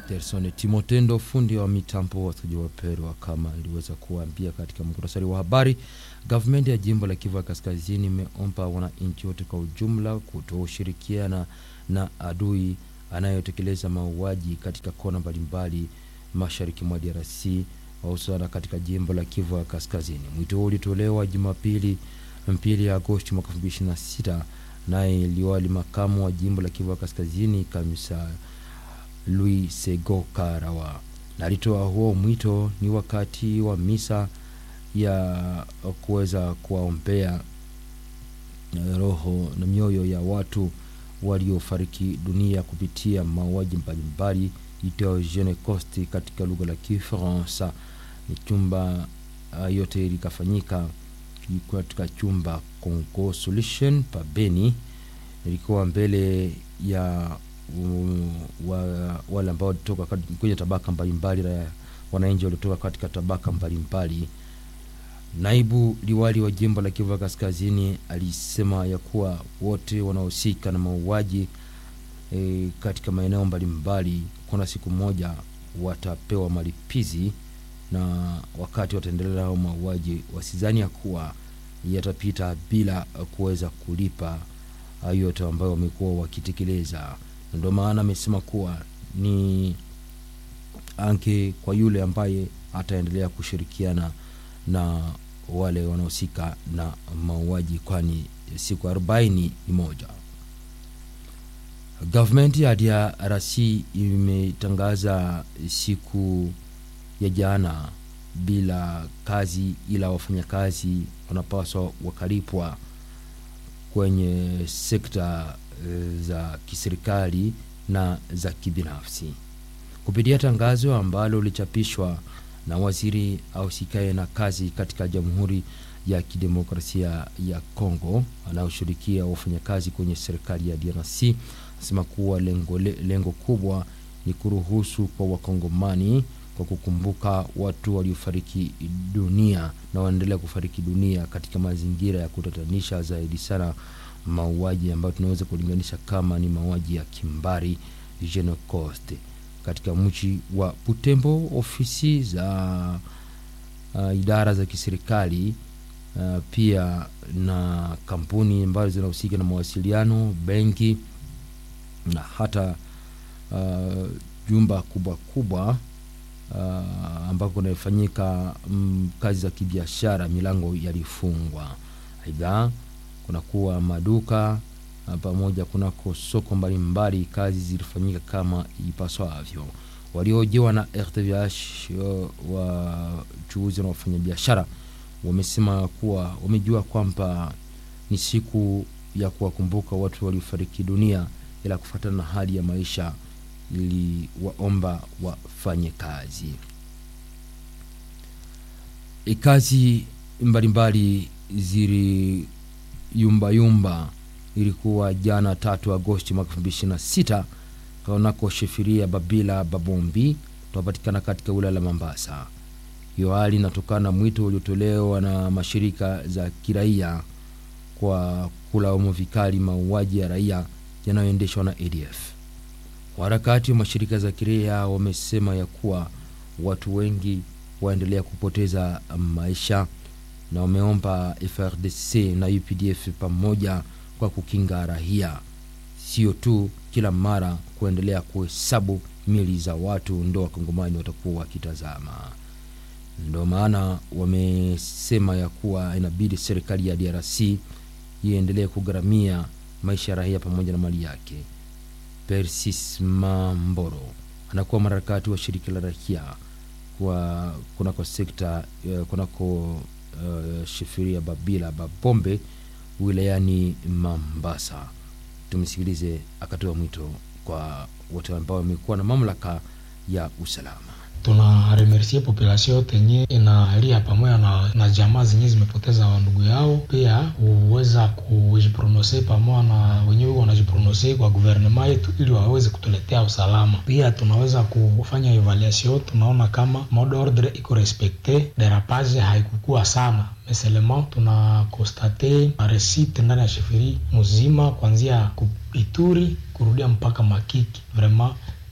Gerson Timotendo, fundi wa mitambo, wasikilizaji wapendwa, kama iliweza kuambia katika muktasari wa habari, gavumenti ya jimbo la Kivu Kaskazini imeomba wananchi wote kwa ujumla kutoshirikiana na adui anayotekeleza mauaji katika kona mbalimbali mashariki mwa DRC hususana katika jimbo la Kivu Kaskazini. Mwito huu ulitolewa Jumapili mbili Agosti mwaka 2026 naye liwali makamu wa jimbo la Kivu Kaskazini Kamisa Louis Sego Karawa na alitoa huo mwito ni wakati wa misa ya kuweza kuwaombea roho na mioyo ya watu waliofariki dunia kupitia mauaji mbalimbali itao Gencost katika lugha la Kifaransa. Ni chumba uh, yote likafanyika katika chumba Congo Solution pa Beni, ilikuwa mbele ya um, wa, wale ambao walitoka kwenye tabaka mbalimbali la wananchi waliotoka katika tabaka mbalimbali. Naibu liwali wa jimbo la Kivu Kaskazini alisema ya kuwa wote wanaohusika na mauaji e, katika maeneo mbalimbali kuna siku moja watapewa malipizi, na wakati wataendelea hao mauaji wasizani ya kuwa yatapita bila kuweza kulipa yote ambayo wamekuwa wakitekeleza. Ndio maana amesema kuwa ni anke kwa yule ambaye ataendelea kushirikiana na wale wanaohusika na mauaji, kwani siku arobaini ni moja. Gavumenti ya DRC imetangaza siku ya jana bila kazi, ila wafanyakazi wanapaswa wakalipwa kwenye sekta za kiserikali na za kibinafsi kupitia tangazo ambalo lilichapishwa na waziri ausikae na kazi katika Jamhuri ya Kidemokrasia ya Kongo anayoshirikia wafanyakazi kwenye serikali ya DRC anasema kuwa lengo, lengo kubwa ni kuruhusu kwa wakongomani kwa kukumbuka watu waliofariki dunia na waendelea kufariki dunia katika mazingira ya kutatanisha zaidi sana, mauaji ambayo tunaweza kulinganisha kama ni mauaji ya kimbari Genocide katika mji wa Butembo. Ofisi za uh, idara za kiserikali uh, pia na kampuni ambazo zinahusika na mawasiliano, benki na hata uh, jumba kubwa kubwa uh, ambako kunafanyika um, kazi za kibiashara, milango yalifungwa. Aidha, kunakuwa maduka pamoja kunako soko mbalimbali, kazi zilifanyika kama ipaswavyo. Waliojiwa na RTVH wachuuzi na wafanyabiashara wamesema kuwa wamejua kwamba ni siku ya kuwakumbuka watu waliofariki dunia, ila kufuatana na hali ya maisha ili waomba wafanye kazi e, kazi mbalimbali zili yumba yumba ilikuwa jana tatu Agosti mwaka elfu mbili ishirini na sita kunako shefiria Babila Babombi tunapatikana katika wilaya la Mambasa. Hiyo hali inatokana na mwito uliotolewa na mashirika za kiraia kwa kulaumu vikali mauaji ya raia yanayoendeshwa na ADF. Waharakati wa mashirika za kiraia wamesema ya kuwa watu wengi waendelea kupoteza maisha na wameomba FRDC na UPDF pamoja kwa kukinga raia, sio tu kila mara kuendelea kuhesabu mili za watu ndo wakongomani watakuwa wakitazama. Ndo maana wamesema ya kuwa inabidi serikali ya DRC iendelee kugharamia maisha ya raia pamoja na mali yake. Persis Mamboro anakuwa mharakati wa shirika la raia kwa kunako sekta kunako uh, shifiria Babila Babombe wilayani Mambasa. Tumsikilize akatoa mwito kwa wote ambao wamekuwa na mamlaka ya usalama. Tuna remercie population yote yenye inalia pamoja na, na jamaa zenye zimepoteza wandugu yao, pia huweza kujiprononse pamoja na wenyewe wanajiprononse kwa guvernema yetu ili waweze kutuletea usalama. Pia tunaweza kufanya evaluation, tunaona kama mode ordre iko respecte, derapage haikukua sana meselema, tuna konstate maresite ndani ya sheferi mzima kuanzia Ituri kurudia mpaka Makiki vraiment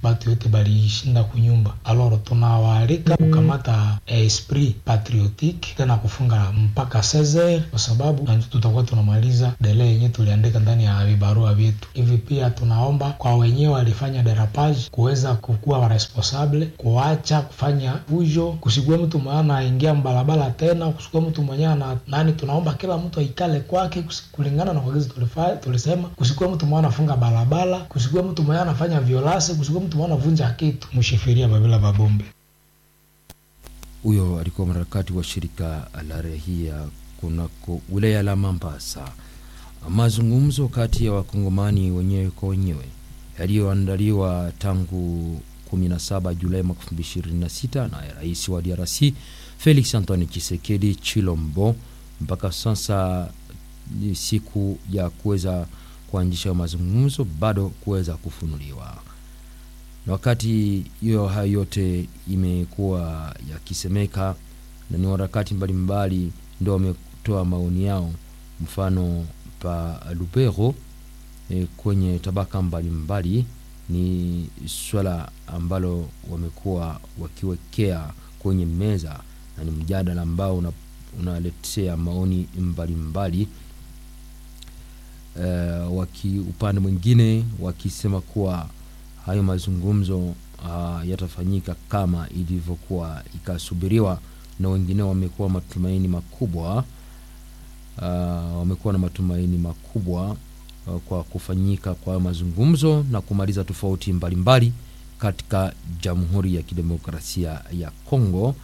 batu yote balishinda kunyumba. Alors tunawaalika kukamata esprit patriotique tena kufunga mpaka 16 kwa sababu na tutakuwa tunamaliza dele yenye tuliandika ndani ya vibarua vyetu. Hivi pia tunaomba kwa wenyewe walifanya derapage kuweza kukuwa responsable, kuacha kufanya fujo, kusikue mtu mwenye anaingia mbalabala tena, kusikue mtu mwenye na nani. Tunaomba kila mtu aikale kwake kulingana na kwagizi tulisema, kusikue mtu mwenye anafunga balabala, kusikue mtu mwenye anafanya violase, kusikue mtu mwenye anavunja kitu, mshifiria babila babombe. Huyo alikuwa mharakati wa shirika la rahia kunako wilaya la Mambasa. Mazungumzo kati ya wakongomani wenyewe kwa wenyewe yaliyoandaliwa tangu 17 Julai mwaka 2026 na rais wa DRC Felix Antoine Tshisekedi Chilombo, mpaka sasa ni siku ya kuweza kuanzisha mazungumzo bado kuweza kufunuliwa na wakati hiyo hayo yote imekuwa yakisemeka na ni warakati mbalimbali ndio wametoa maoni yao, mfano pa Lubero e, kwenye tabaka mbalimbali mbali, ni swala ambalo wamekuwa wakiwekea kwenye meza na ni mjadala ambao unaletea una maoni mbalimbali mbali. Uh, waki upande mwingine wakisema kuwa hayo mazungumzo uh, yatafanyika kama ilivyokuwa ikasubiriwa, na wengine wamekuwa matumaini makubwa uh, wamekuwa na matumaini makubwa uh, kwa kufanyika kwa mazungumzo na kumaliza tofauti mbalimbali katika Jamhuri ya Kidemokrasia ya Kongo,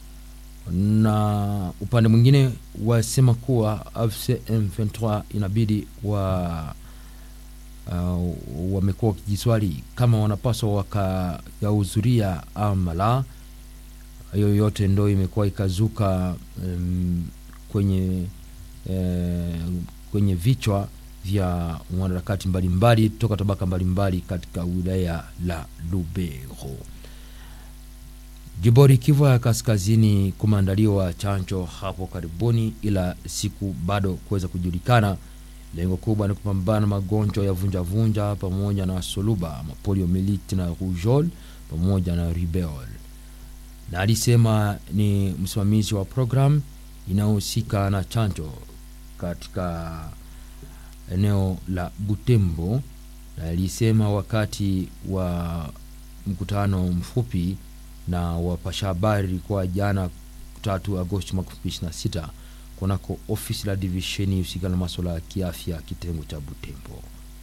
na upande mwingine wasema kuwa AFC M23 inabidi wa Uh, wamekuwa wakijiswali kama wanapaswa wakayahudhuria ama la. Hiyo yote ndo imekuwa ikazuka um, kwenye uh, kwenye vichwa vya wanaharakati mbalimbali toka tabaka mbalimbali katika wilaya la Lubero. Jimboni Kivu ya Kaskazini kumeandaliwa chanjo hapo karibuni, ila siku bado kuweza kujulikana. Lengo kubwa ni kupambana magonjwa ya vunjavunja pamoja na suluba, mapoliomyelitis na rougeole pamoja na rubella. Na alisema ni msimamizi wa programu inayohusika na chanjo katika eneo la Butembo, na alisema wakati wa mkutano mfupi na wapasha habari kwa jana 3 Agosti mwaka 2026 kunako ofisi la divisheni husika na masuala ya kiafya kitengo cha Butembo.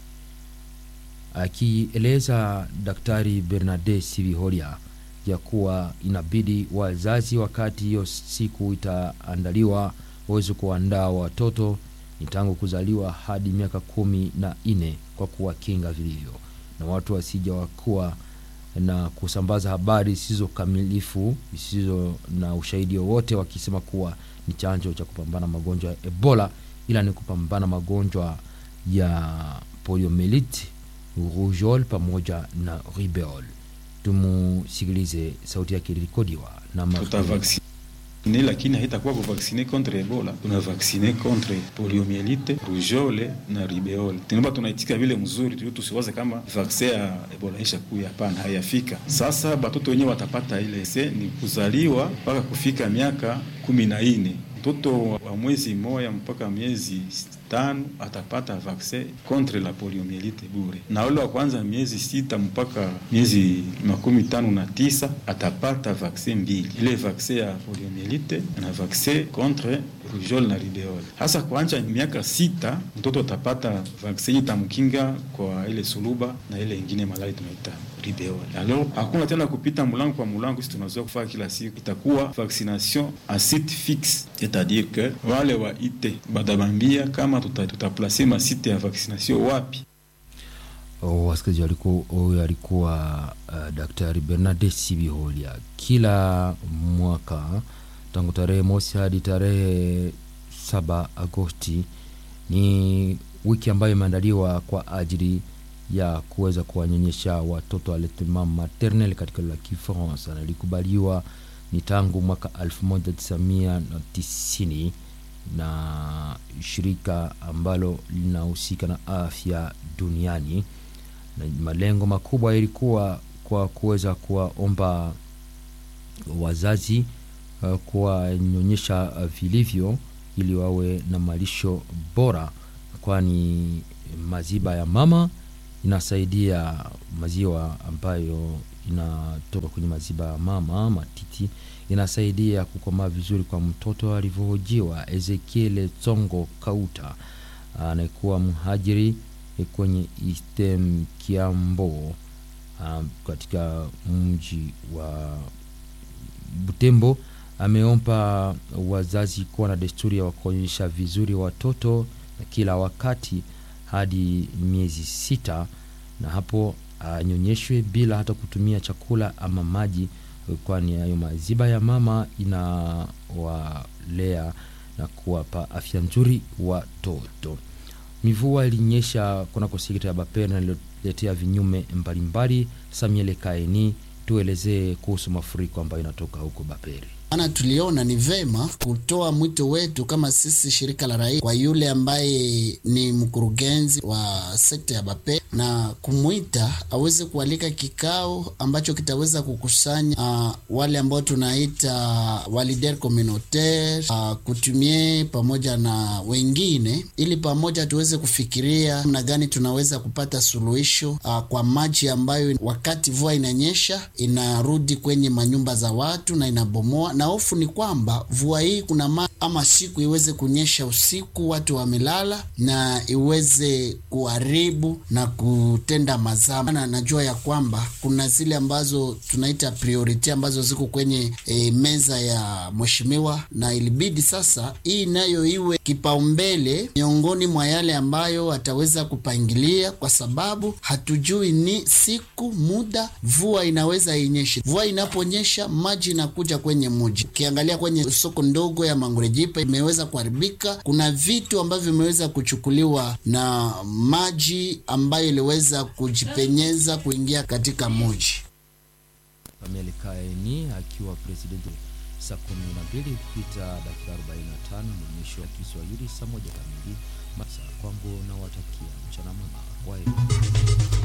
Akieleza Daktari Bernarde Siviholia ya kuwa inabidi wazazi, wakati hiyo siku itaandaliwa, waweze kuandaa watoto ni tangu kuzaliwa hadi miaka kumi na nne kwa kuwakinga vilivyo, na watu wasija wakuwa na kusambaza habari zisizo kamilifu zisizo na ushahidi wowote, wakisema kuwa ni chanjo cha kupambana magonjwa ya Ebola, ila ni kupambana magonjwa ya poliomyelitis, rougeole pamoja na rubella. Tumusikilize sauti yake ilirekodiwa na ne lakini haitakuwa kuvaksine contre Ebola, tuna vaksine contre poliomyelite, rougeole na ribeole. Tunaomba tunaitika vile mzuri tu, tusiwaze kama vaksin ya Ebola isha kuya. Hapana, hayafika. Sasa batoto wenyewe watapata ile se ni kuzaliwa mpaka kufika miaka kumi na nne mtoto wa mwezi moya mpaka miezi tano atapata vaksin contre la poliomyelite bure, na ule wa kwanza miezi sita mpaka miezi makumi tano na tisa atapata vaksin mbili, ile vaksin ya poliomyelite na vaksin contre rougeole na ribeole. Hasa kuanja miaka sita mtoto atapata vaksin itamkinga kwa ile suluba na ile ingine malali tunaita ribeole. Alors hakuna tena kupita mulango kwa mulango, sisi tunazoea kufanya kila siku, itakuwa vaccination a site fixe, c'est-à-dire que wale wa ite badabambia kama tutaplase tuta masite ya vaccination wapi. Oh, wasikilizaji, alikuwa huyo alikuwa uh, Daktari Bernarde Sibiholia. Kila mwaka tangu tarehe mosi hadi tarehe saba Agosti ni wiki ambayo imeandaliwa kwa ajili ya kuweza kuwanyonyesha watoto allaitement maternel katika lugha ya Kifaransa, na ilikubaliwa ni tangu mwaka 1990 na shirika ambalo linahusika na afya duniani, na malengo makubwa ilikuwa kwa kuweza kuwaomba wazazi uh, kuwanyonyesha uh, vilivyo ili wawe na malisho bora, kwani maziba ya mama inasaidia maziwa ambayo inatoka kwenye maziba ya mama matiti inasaidia kukomaa vizuri kwa mtoto alivyohojiwa. Ezekiel Tsongo Kauta anayekuwa mhajiri kwenye Eastern Kiambo um, katika mji wa Butembo ameomba wazazi kuwa na desturi ya kuonyesha vizuri watoto na kila wakati hadi miezi sita, na hapo anyonyeshwe bila hata kutumia chakula ama maji, kwani hayo maziba ya mama inawalea na kuwapa afya nzuri watoto. Mivua ilinyesha kunako sekta ya Bapere na ililetea vinyume mbalimbali. Samuel Kaeni, tuelezee kuhusu mafuriko ambayo inatoka huko Bapere. Ana tuliona ni vema kutoa mwito wetu kama sisi shirika la raia kwa yule ambaye ni mkurugenzi wa sekta ya Bape na kumwita aweze kualika kikao ambacho kitaweza kukusanya uh, wale ambao tunaita walider communautaire uh, kutumie pamoja na wengine, ili pamoja tuweze kufikiria namna gani tunaweza kupata suluhisho uh, kwa maji ambayo wakati mvua inanyesha inarudi kwenye manyumba za watu na inabomoa na hofu ni kwamba mvua hii kuna ma ama siku iweze kunyesha usiku, watu wamelala, na iweze kuharibu na kutenda mazaa. Na najua ya kwamba kuna zile ambazo tunaita priority ambazo ziko kwenye e, meza ya mheshimiwa, na ilibidi sasa hii nayo iwe kipaumbele miongoni mwa yale ambayo ataweza kupangilia, kwa sababu hatujui ni siku muda mvua inaweza inyeshe. Mvua inaponyesha maji inakuja kwenye muji. Ukiangalia kwenye soko ndogo ya Mangurejipa imeweza kuharibika. Kuna vitu ambavyo vimeweza kuchukuliwa na maji ambayo iliweza kujipenyeza kuingia katika muji. Pamela Kaeni akiwa presidenti saa kumi na mbili kupita dakika 45 mwisho ya Kiswahili saa moja kamili. Masa kwangu na watakia mchana mwema. Kwaheri.